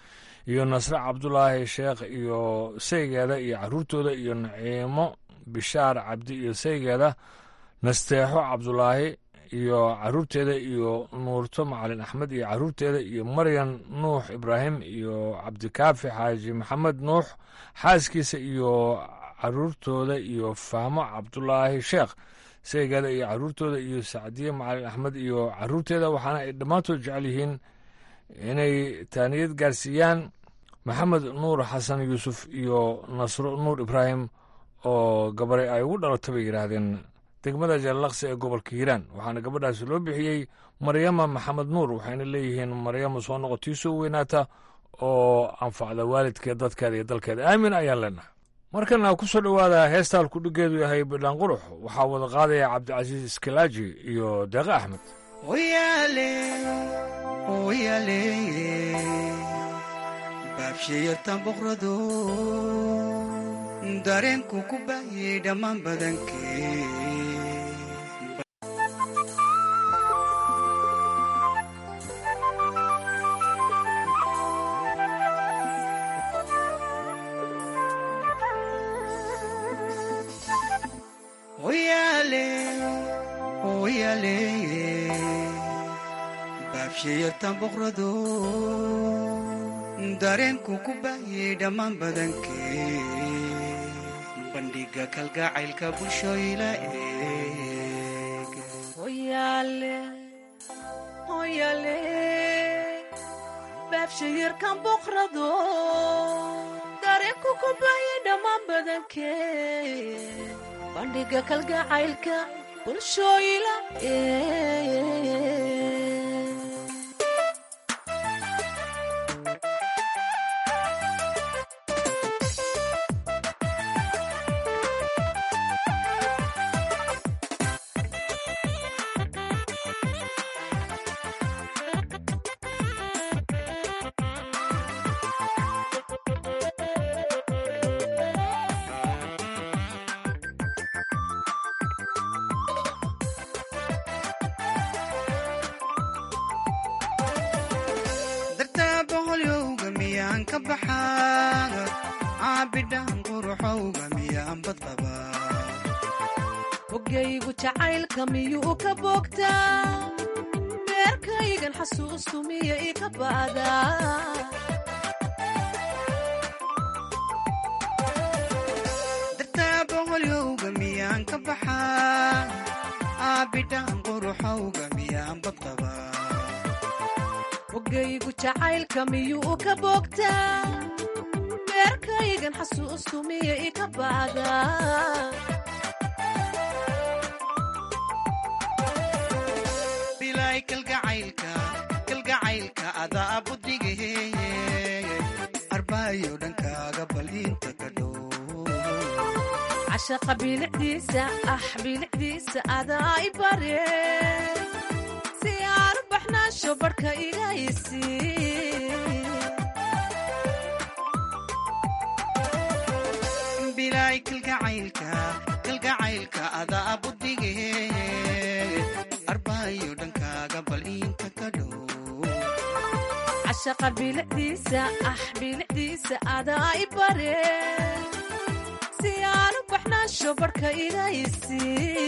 iyo nasre cabdulaahi sheekh iyo saygeeda iyo caruurtooda iyo naciimo bishaar cabdi iyo saygeeda nasteexo cabdulaahi iyo caruurteeda iyo nuurto macalin axmed iyo caruurteeda iyo maryan nuux ibraahim iyo cabdikaafi xaaji maxamed nuux xaaskiisa iyo caruurtooda iyo fahmo cabdulaahi sheekh saygeeda iyo caruurtooda iyo sacdiye macalin axmed iyo caruurteeda waxaana ay dhammaantood jecel yihiin inay taaniyad gaarsiiyaan maxamed nuur xasan yuusuf iyo nasro nuur ibraahim oo gabare ay ugu dhalatay bay yidhaahdeen degmada jallaqsi ee gobolka hiiraan waxaana gabadhaasi loo bixiyey maryama maxamed nuur waxayna leeyihiin maryama soo noqotii soo weynaata oo anfacda waalidkeed dadkeeda iyo dalkeeda aamin ayaan leenahay markana ku soo dhowaada heestaan kudhigeedu yahay bidhaan qurux waxaa wada qaadaya cabdicasiis iskalaaji iyo deeqe axmed baabshiyartan boqrado dareenku ku baayay dhammaan badankee baabshiyartan boqrado dareenku ku baayay dhammaan badankee bandhiga kalgacaylka bulshooyla eeg baabshayarkan boqrado dareenku ku baayay dhammaan badankee bandhiga kalgacaylka bulshooyla eeg dartaa boqolyowga miyaan ka baxaa caabidhaan quruxowga miyaan badqabaa hogaygu jacaylka miyuu ka boogtaa beerkaygan xasuustu miya i ka ba'daa dartaa boqolyowga miyaan ka baxaa caabidhaan quruxowga miyaan badqabaa hogaygu jacaylka miyuu ka boogtaa beerkaygan xasuustu miya i ka ba'daa bilaay kalgacaylka kalgacaylka adaa budige arbaayo dhankaaga bal inta ka dhow cashaqa bilicdiisa ah bilicdiisa adaa i bare si aan u baxnaasho barhka iga isi bilaay kalgacaylka kalgacaylka adaa budige arbaayo dhankaaga bal inta ka dhow cashaqa bilicdiisa ah bilicdiisa adaa i bare si aan u baxnaasho barhka iga isi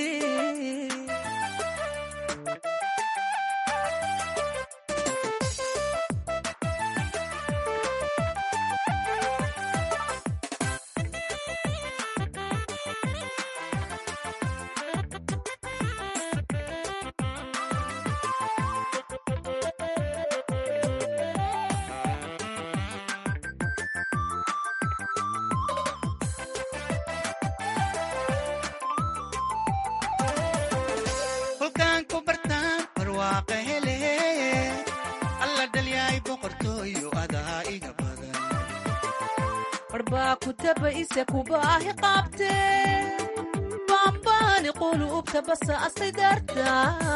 kolkaan ku bartaan barwaaqa hele alla dhalyaay boqortooyo adaa iga badan barbaa ku tabaise kubaahi qaabte baambaani quluubta basa asay darta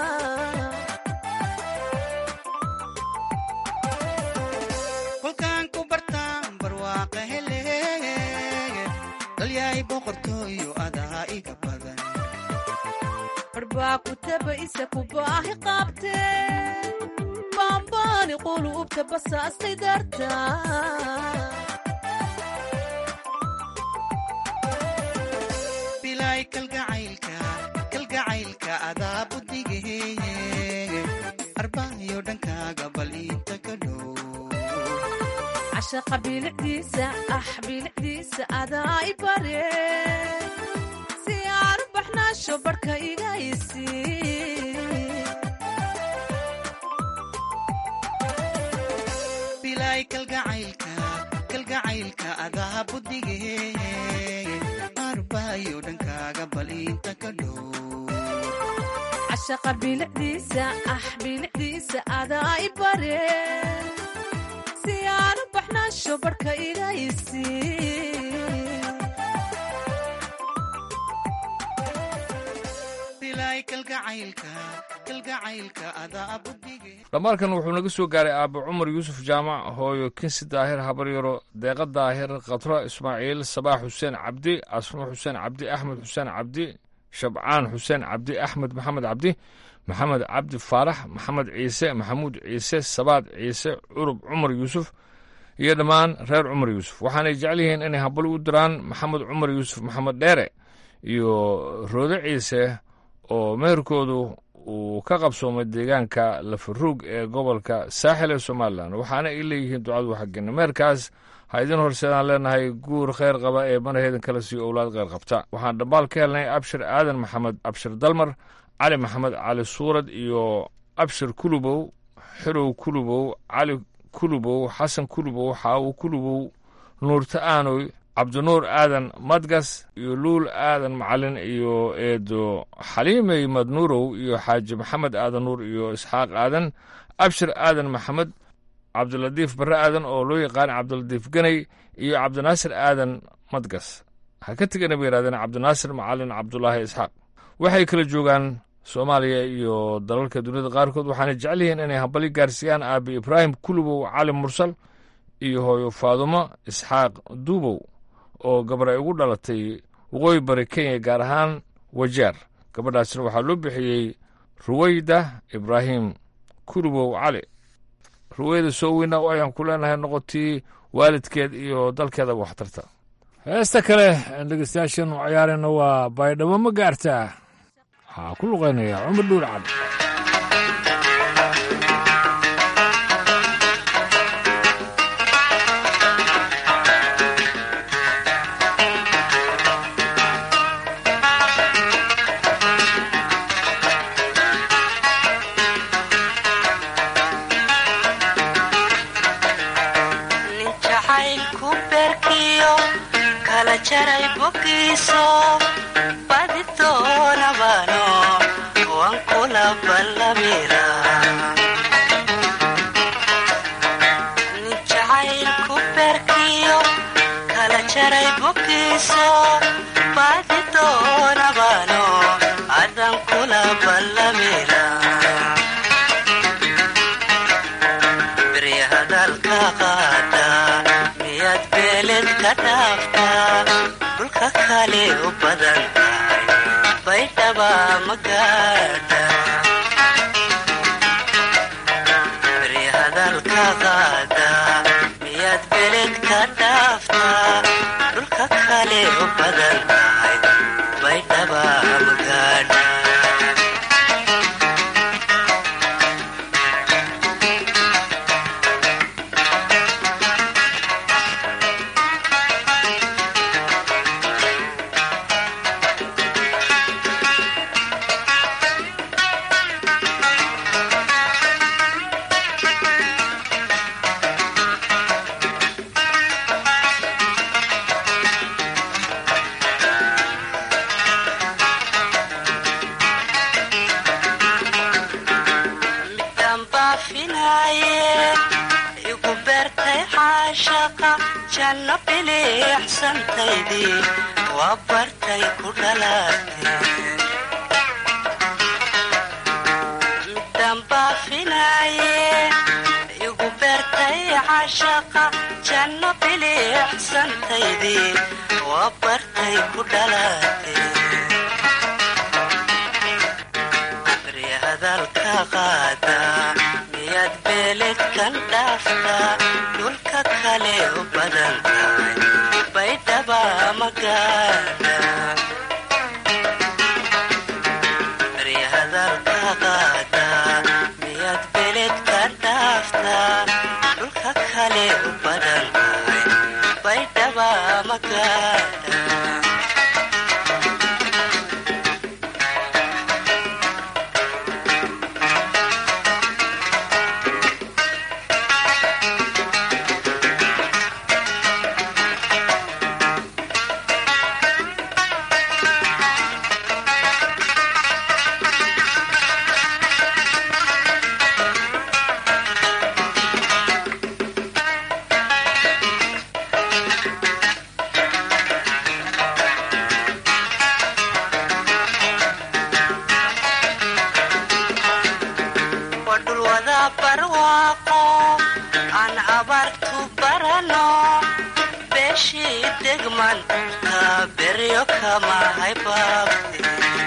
kolkaan ku bartaan barwaaqa hele dhalyaay boqortooyo adaa iga badan barbaa ku tabaise kubaahi qaabte baamba baani quluubta basaastay darta bilaay kalgacaylka kalgacaylka adaa budigaheeye arbaayo dhankaaga bal inta ka dhow cashaqa bilicdiisa ah bilicdiisa adaa i bare si aan u baxnaasho barhka iga isi bilaay kalgacaylka kalgacaylka adaa budigaheeye arbaayo dhankaaga bal inta ka dhow cashaqa bilicdiisa ah bilicdiisa adaa i bare si aan u baxnaasho barhka iga isi bilaay kalgacaylka kalgacaylka adaa budige dhammaarkan wuxuu naga soo gaaray aabbe cumar yuusuf jaamac hooyo kinsi daahir habaryaro deeqa daahir khadro ismaaciil sabaax xuseen cabdi asmo xuseen cabdi axmed xuseen cabdi shabcaan xuseen cabdi axmed maxamed cabdi maxamed cabdi faarax maxamed ciise maxamuud ciise sabaad ciise curub cumar yuusuf iyo dhammaan reer cumar yuusuf waxaanay jecel yihiin inay habali u diraan maxamed cumar yuusuf maxamed dheere iyo roode ciise oo meherkoodu uu ka qabsoomay deegaanka lafaruug ee gobolka saaxil ee somalilan waxaana ay leeyihiin ducadu xaggeenna meherkaas ha idin horseedaan leenahay guur kheyr qaba ee manaheedan kala siiyo owlaad kheyr qabta waxaan dhambaal ka helnay abshir aadan maxamed abshir dalmar cali maxamed cali suurad iyo abshir kulubow xirow kulubow cali kulubow xasan kulubow xaawo kulubow nuurta aanoy cabdinuur aadan madgas iyo luul aadan macalin iyo eedo xaliimey madnuurow iyo xaaji maxamed aadan nuur iyo isxaaq aadan abshir aadan maxamed cabdilatiif barre aadan oo loo yaqaan cabdilatiif ganay iyo cabdinaasir aadan madgas ha ka tegana bay yidhahdeen cabdinaasir macalin cabdulaahi isxaaq waxay kala joogaan soomaaliya iyo dalalka duniyada qaarkood waxaana jecel yihiin inay hambali gaarsiiyaan aabi ibraahim kulubow cali mursal iyo hooyo faadumo isxaaq duubow oo gabar ay ugu dhalatay waqooyi bari kenya gaar ahaan wajaar gabadhaasna waxaa loo bixiyey ruweyda ibraahim kulubow cali ruweyda soo weyna ayaan ku leenahay noqotii waalidkeed iyo dalkeeda waxtarta heesta kale dhegeystayaashan u ciyaarayna waa baydhabo ma gaartaa waxaa ku luqaynaya cumar dhuur cad nin jacaylku beerkiyo kala jaray bogiiso badi doonabano waan kula ballamira nin jacaylku beerkiyo kala jaray bogiiso badi doonabano adan kula ballamira beri hadalka qaada miyaad beeled ka dhaaftaa dhulka kale u badan tahay baydhaba ma gaadha beri hadalka qaada miyaad beeled ka dhaaftaa dhulka kale u badan tahay baydhaba ma gaadha midaan baafinaaye igu beertay caashaqa janno biliicsantaydii waa bartay ku dhalaatay midaan baafinaaye igu beertay caashaqa janno biliicsantaydii waa bartay ku dhalaatay beri hadalka qaada miyaad beeled dhaafta dhulka kale u badan tahay baydhaba magaada baryahadalka qaada miyaad beled ka dhaafta dhulka kale u badan tahay baydhaba magaada wadhulwada barwaaqo aan abaartu barano beeshii degmanta beryo kamahay baabte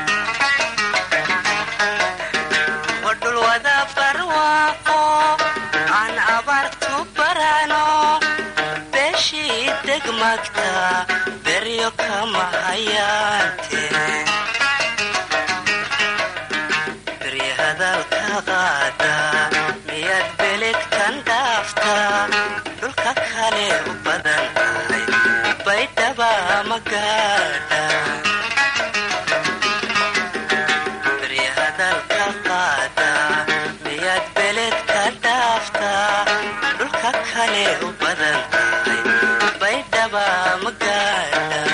wadhulwada barwaaqo aan abaartu barano beeshii degmagta beryo kamahayaante beryahadalka qaada miyaad beledkan dhaafta dhulka kale u badan tahay baydhaba magaada beryahadalka qaada miyaad beledka dhaafta dhulka kale u badan tahay baydhaba magaada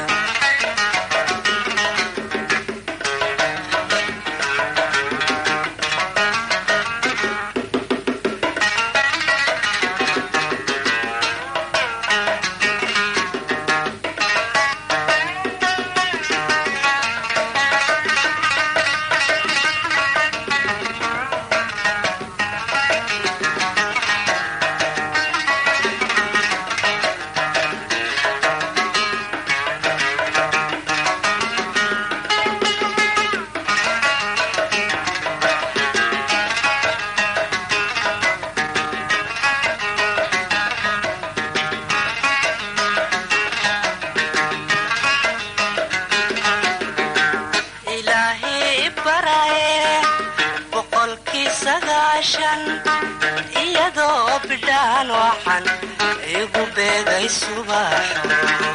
ilaahay baraye boqolkii sagaashan iyadoo bidhaan waxan igu beegay subaxo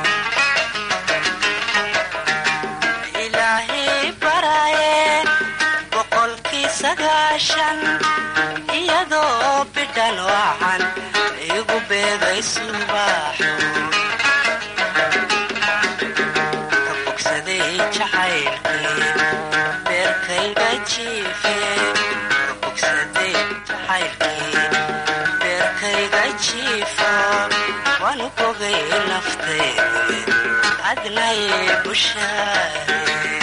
ilaahay baraye boqolkii sagaashan iyadoo bidhaan waxan igu beegay subaxo bogsaday jacaylkii beerkayga jiife bogsaday jacaylkii beerkayga jiifo waanu bogay naftayda adnay bushaare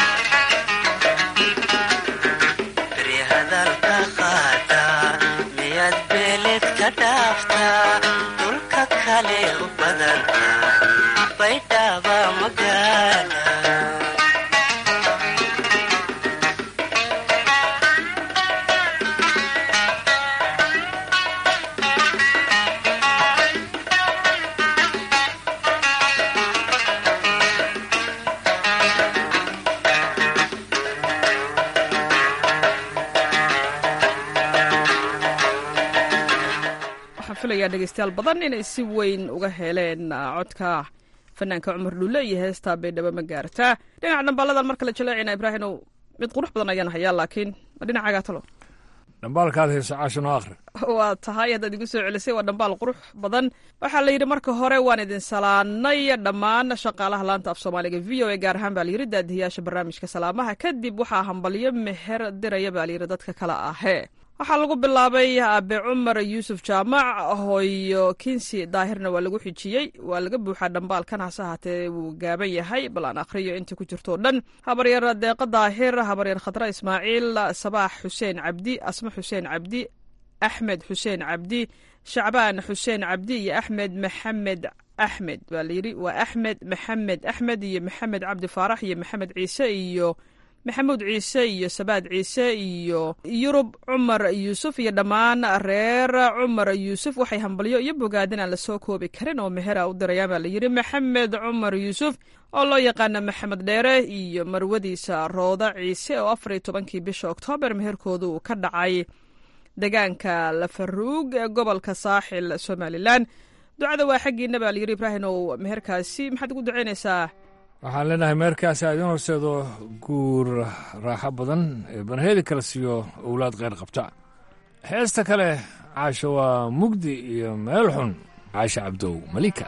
beryahadalka qaada miyaad beeled ka dhaafta dhulka kale u badanta baydhaba magaala waxaan filayaa dhegeystayaal badan inay si weyn uga heleen codka fanaanka cumar dhulle iyo heesta baydhabo ma gaartaa dhinaca dhambaaladan marka la jaleecina ibraahimow mid qurux badan ayaan hayaa laakiin ma dhinacaagaa talo dhambaalkaad hayso caashan oo akhri waa tahay haddaad igu soo celisay waa dhambaal qurux badan waxaa la yidhi marka hore waan idin salaanay dhammaan shaqaalaha laanta af soomaaliga v o a gaar ahaan baa layidhi daadihiyaasha barnaamijka salaamaha kadib waxaa hambalyo meher diraya baa layidhi dadka kale ahee waxaa lagu bilaabay aabe cumar yuusuf jaamac hooyo kinsi daahirna waa lagu xijiyey waa laga buuxaa dhambaalkan hase ahaatee wuu gaaban yahay bal aan akhriyo inta ku jirto o dhan habaryar deeqa daahir habaryar khadra ismaaciil sabaax xuseen cabdi asma xuseen cabdi axmed xuseen cabdi shacbaan xuseen cabdi iyo axmed maxamed axmed baa layidhi waa axmed maxamed axmed iyo maxamed cabdi faarax iyo maxamed ciise iyo maxamuud ciise iyo sabaad ciise iyo yurub cumar yuusuf iyo dhammaan reer cumar yuusuf waxay hambalyo iyo bogaadin aan lasoo koobi karin oo mehera u dirayaan baa layidhi maxamed cumar yuusuf oo loo yaqaana maxamed dheere iyo marwadiisa rooda ciise oo afar iyo tobankii bisha oktoobar meherkooda uu ka dhacay deegaanka lafaruug ee gobolka saaxil somalilan ducada waa xaggiina baa layidhi ibraahim ow meherkaasi maxaad ugu ducaynaysaa waxaan leenahay meerkaasi aad in horseedo guur raaxo badan ee banheedi kala siiyo owlaad kheyr qabta heesta kale caasha waa mugdi iyo meel xun caasha cabdow malika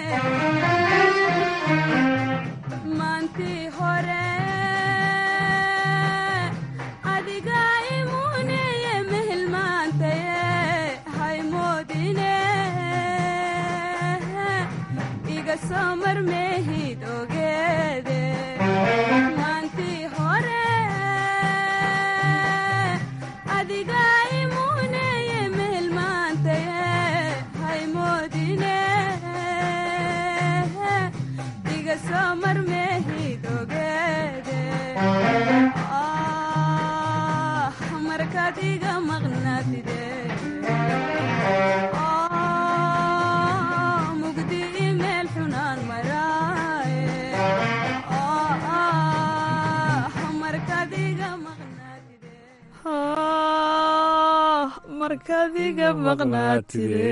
maantii hore adiga imuneye mehelmaantaye haymoodine iga soo marmehid ogeede maantii hore adiga imuneye mehelmaantaye haymoodine iga soo marmehid ogeede ah markaad iga maqnaatide ah mugdi imeel xunaan maraaye ah markaad iga Ah, markaad iga maqnaatide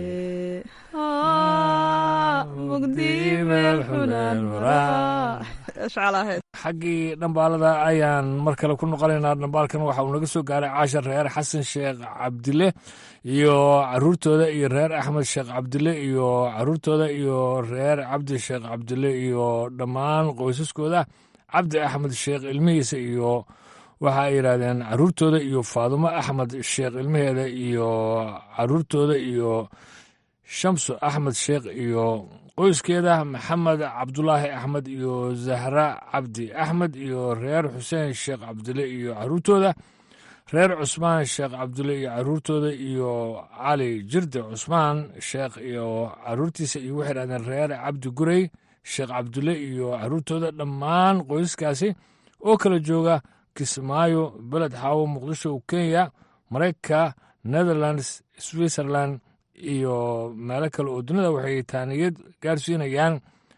Ah, mugdi meel xunaan maraa ishcalaheed xaggii dhambaalada ayaan mar kale ku noqonaynaa dhambaalkan waxa uu naga soo gaaray caashar reer xasan sheekh cabdile iyo caruurtooda iyo reer axmed sheekh cabdile iyo caruurtooda iyo reer cabdi sheekh cabdile iyo dhammaan qoysaskooda cabdi axmed sheekh ilmihiisa iyo waxa ay yidhaahdeen caruurtooda iyo faadumo axmed sheekh ilmaheeda iyo caruurtooda iyo shamsu axmed sheekh iyo qoyskeeda maxamed cabdulaahi axmed iyo zahra cabdi axmed iyo reer xuseen sheekh cabdile iyo caruurtooda reer cusmaan sheekh cabdile iyo caruurtooda iyo cali jirde cusmaan sheekh iyo caruurtiisa iyo waxay dhahdeen reer cabdi gurey sheekh cabdile iyo caruurtooda dhammaan qoysaskaasi oo kala jooga kismaayo beled xaawo muqdisho kenya maraykanka netherlands switzerland iyo meelo kale oo dunida waxay taaniyad gaarsiinayaan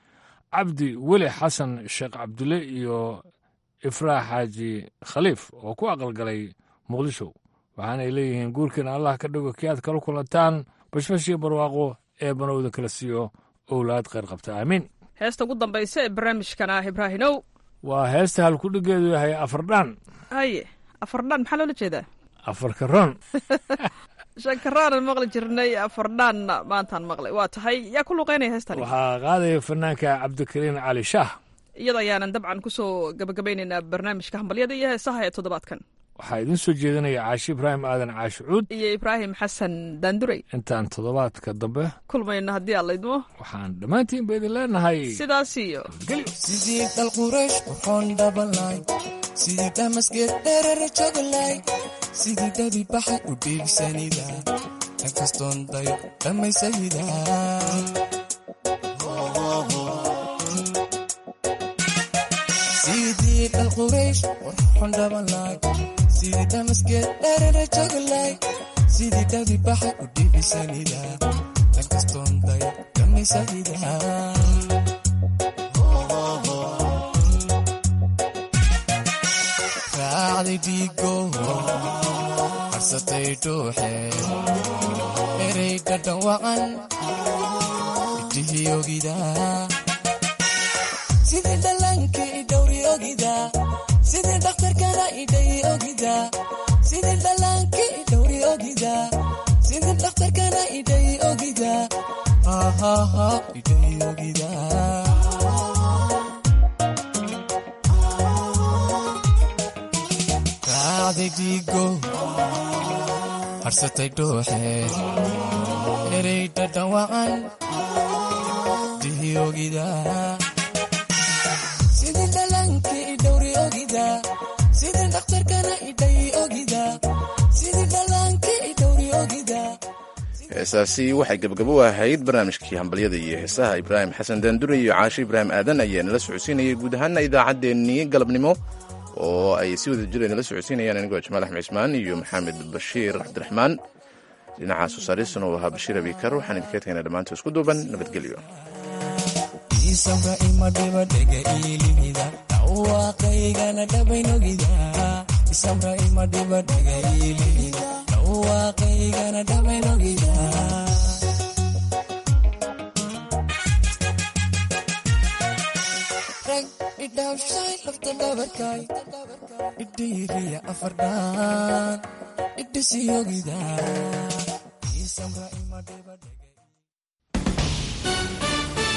cabdi weli xasan sheekh cabdile iyo ifraax xaaji khaliif oo ku aqalgalay muqdisho waxaanay leeyihiin guurkiina allah ka dhigo kii aad kala kulantaan bashbash iyo barwaaqo ee banowda kala siiyo owlaad kheyr qabta aamiin heesta ugu dambaysa ee barnaamijkan ah ibraahinow waa heesta halkudhigeedu yahay afardhaan haye afardhaan maxaa loola jeedaa afarkaroon shankaraanan maqli jirnay afardhaanna maantaan maqlay waa tahay yaa ku luqeynaya heestani waxaa qaadaya fanaanka cabdikariin cali shaah iyada ayaanan dabcan kusoo gabagabaynaynaa barnaamijka hambalyada iyo heesaha ee toddobaadkan waxaa idiin soo jeedinaya caashi ibraahim aadan caashi cuud iyo ibraahim xasan daandurey intaan toddobaadka dambe kulmayna haddii aan laydmo waxaan dhammaantiin ba idin leenahay sidaas iyo sidii dhal quraysh qurxoon dhabalay sidii dhamasgeed dherer joglay sidii dhabi baxay u dhiigsanida kan kastoon dayo dhammaysayida sidii dhal quraysh qurxoon dhabalay sidii dhamasgeed dherer joglay sidii dhabi baxay u dhiigsanida kan kastoon dayo dhammaysayida raacday dhiigo harsatay dhuuxe erey dhadhawacan idhihii ogida sidii dhallaanka idhowri ogida sidii dhakhtarkana idhayi ogida sidii dhallaanka idhowri ogida sidii dhakhtarkana idhayi ogida hahaha idhayi ogida raacday dhiigo harsatay dhuuxe erey dhadhawacan dihi ogida sidii dhallaanka idhowri ogida sidii dhakhtarkana idhayi ogida sidii dhallaanka idhowri ogida heesaasi waxay gabagabo ahayd barnaamijkii hambalyada iyo heesaha ibraahim xasan daandure iyo caashe ibraahim aadan ayaa nala socodsiinayay guud ahaana idaacaddeenii galabnimo oo ay si wada jira nala socodsiinayaan anigoo jamaal axmed cismaan iyo maxamed bashiir cabdiraxmaan dhinaca soosaaristuna uu ahaa bashiir abikar waxaan idinka tegnaa dhammaanta isku duuban nabadgelyo isabra ima dhiba dhega iilihida dhawaaqaygana dhabaynogida isabra ima dhiba dhega iilihida dhawaaqaygana dhabaynogida rag idhaafshay lafta dhabarkay idhiiriya afardhaan idhisiyogida